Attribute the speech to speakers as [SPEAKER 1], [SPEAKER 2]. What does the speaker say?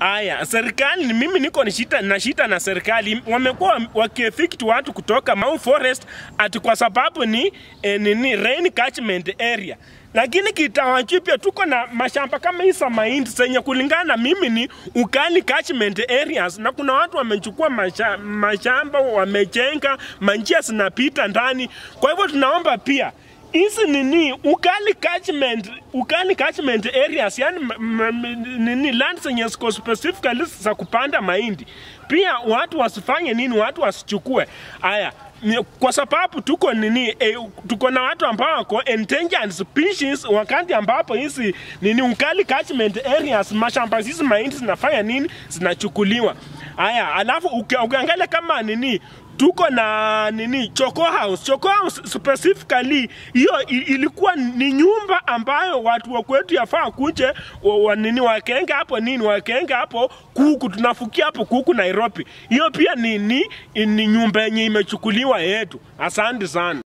[SPEAKER 1] Aya, serikali mimi niko ni shida na shida na serikali. Wamekuwa wakiefect watu kutoka Mau Forest ati kwa sababu ni eh, nini rain catchment area. Lakini kitawachipia tuko na mashamba kama hii za mahindi zenye kulingana na mimi ni ukali catchment areas, na kuna watu wamechukua masha, mashamba wamejenga, manjia zinapita ndani. Kwa hivyo tunaomba pia hizi nini ukali catchment ukali catchment areas yani m- m- nini land zenye ziko specifically za kupanda mahindi pia watu wasifanye nini watu wasichukue haya ni- kwa sababu tuko nini eh, tuko na watu ambao wako endangered species wakati ambapo hizi nini ukali catchment areas mashamba hizi mahindi zinafanya nini zinachukuliwa haya alafu uki- ukiangalia kama nini tuko na nini Choco House. Choco House specifically hiyo i- ilikuwa ni nyumba ambayo watu wa kwetu yafaa kuje wa, wa, nini wakenga hapo nini wakenga hapo kuku, tunafukia hapo kuku Nairobi. Hiyo pia ni, ni, ni nyumba yenye imechukuliwa yetu. Asante sana.